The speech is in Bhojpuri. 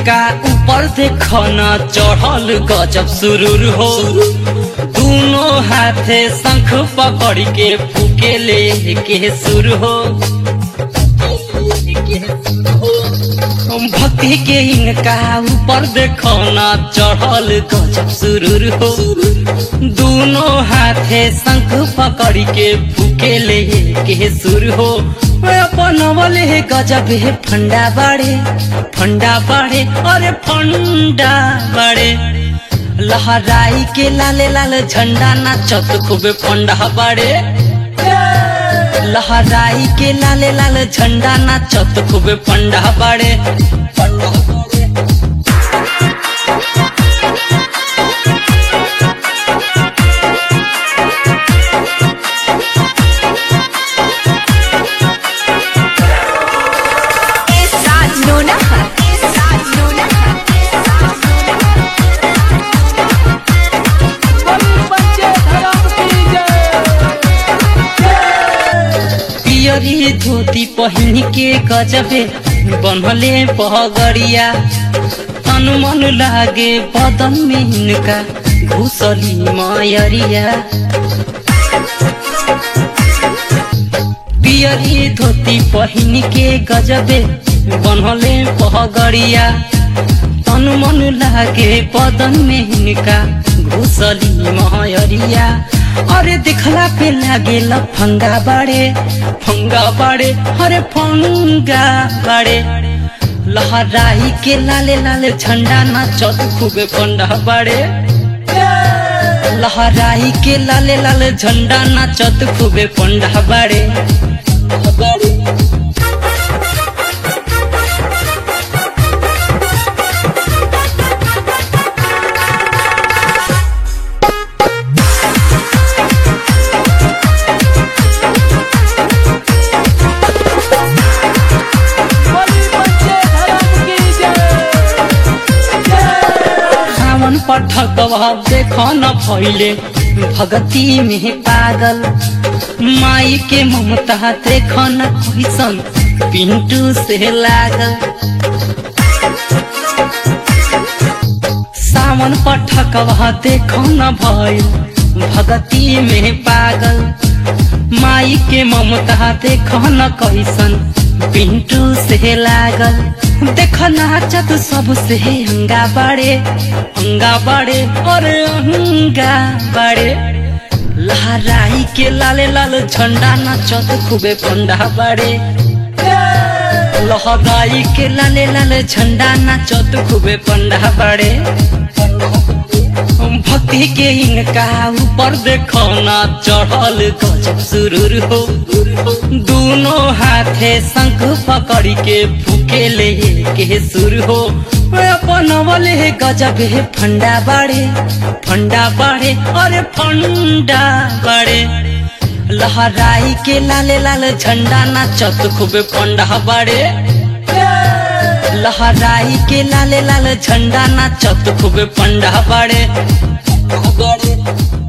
इनका ऊपर देखो न चढ़ल गजब सुरूर हो दोनों हाथे शंख पकड़ के फूके ले के सुर हो भक्ति के इनका ऊपर देखो न चढ़ल गजब सुरूर हो दोनों हाथे शंख पकड़ के फूके ले के सुर हो अपन वाले गजब है फंडा बाड़े फंडा बाड़े अरे फंडा बाड़े लहराई के लाले लाल झंडा नाचत खूबे फंडा बाड़े लहराई के लाले लाल झंडा नाचत खूबे फंडा बाड़े फंडा बाड़े Esa Nuna. Esa Nuna. बच्चे धर्म की जय पियरी धोती पहिन के गजबे बनले पगड़िया तन मन लागे बदन में इनका घुसली मयरिया पियरी धोती पहिन के गजबे बनले पगड़िया तन मन लागे बदन में इनका घुसली मयरिया अरे दिखला पे लागे फंगा बाड़े फंगा बाड़े अरे फंगा बाड़े लहराई के लाले लाले झंडा नाचत खूबे पंडा बाड़े लहराई के लाले लाले झंडा नाचत खूबे पंडा बाड़े बाड़े बड़ी बच्चे धर्म की जय सावन पठक देखो न भैले भगती में पागल माई के ममता देखो न कैसन पिंटू से लागल सावन पठक देखो न भैल भगती में पागल माई के ममता देखो न कैसन पिंटू से लागल देख नाचत सबसे हंगा बाड़े हंगा बाड़े और हंगा बाड़े लहराई के लाले लाल झंडा नाचत खूबे पंडा बाड़े लहराई के लाले लाल झंडा नाचत खूबे पंडा बाड़े भक्ति के इनका ऊपर देखो ना चढ़ल गजब सुरूर हो दोनों हाथे शंख पकड़ के फूके ले के सुर हो अपन वाले गजब है फंडा बाड़े फंडा बाड़े अरे फंडा बाड़े लहराई के लाले लाल झंडा नाचत खूबे पंडा बाड़े लहराई के लाले लाल झंडा नाचत खूबे पंडा बाड़े बाड़े